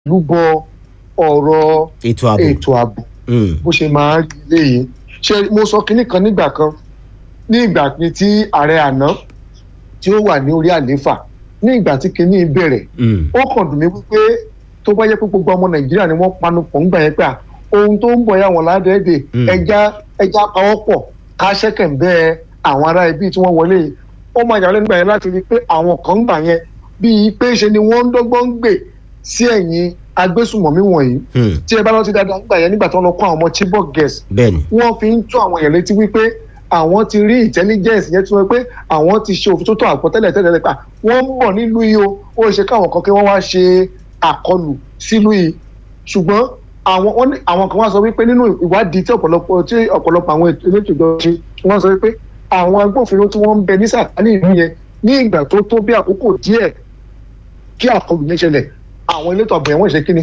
lúbọ ọ̀rọ̀ ètò ààbò ètò ààbò Mm, bó ṣe máa ń rí léyìí ṣe mo sọ kinní kan nígbà kan ní ìgbà tí ààrẹ àná tí ó wà ní orí àlééfà ní ìgbà tí kinní bẹ̀rẹ̀ mm, ó kàn dùn mí wípé tó bá yẹ pé gbogbo ọmọ nàìjíríà ni wọ́n panu pọ̀ ńgbà yẹn pé à, ohun tó ń bọ̀ yà wọ́n ládẹ́ẹ̀dẹ̀ Mm. ẹja ẹja pawọ́pọ̀ ká ṣẹ́kẹ̀ ń bẹ́ àwọn ará ibi tí wọ́n wọlé yìí ó máa yàrá nígbà yẹn láti rí i pé àwọn kan ń gbà yẹn bíi pé ṣe ni wọ́n ń dọ́gbọ́n ń gbè sí ẹ̀yìn agbésùmọ̀mí wọ̀nyí mm, tí ẹ bá rántí dáadáa nígbà yẹn nígbà tí wọ́n lọ kó àwọn ọmọ chibok girls bẹ́ẹ̀ni wọ́n fi ń tó àwọn èèyàn létí wípé àwọn ti rí intelligence yẹn tí wọ́n pé àwọn ti ṣe òfin tó tó àpò tẹ́lẹ̀ tẹ́lẹ̀ pa wọ́n ń bọ̀ nílùú yìí o ó ṣe káwọn kan kí wọ́n wá ṣe àkọlù sílùú yìí ṣùgbọ́n àwọn wọ́n ní àwọn kan wá sọ wípé nínú ìwádìí tí ọ̀pọ̀lọpọ̀ tí ọ̀pọ̀lọpọ̀ àwọn ètò elétò ìjọba ṣe wọ́n sọ wípé àwọn agbófinró tí wọ́n ń bẹ ní sàkání ìlú yẹn ní ìgbà tó tó bí àkókò díẹ̀ kí àkọlù yẹn ṣẹlẹ̀ àwọn elétò ààbò yẹn wọ́n ṣe kí ni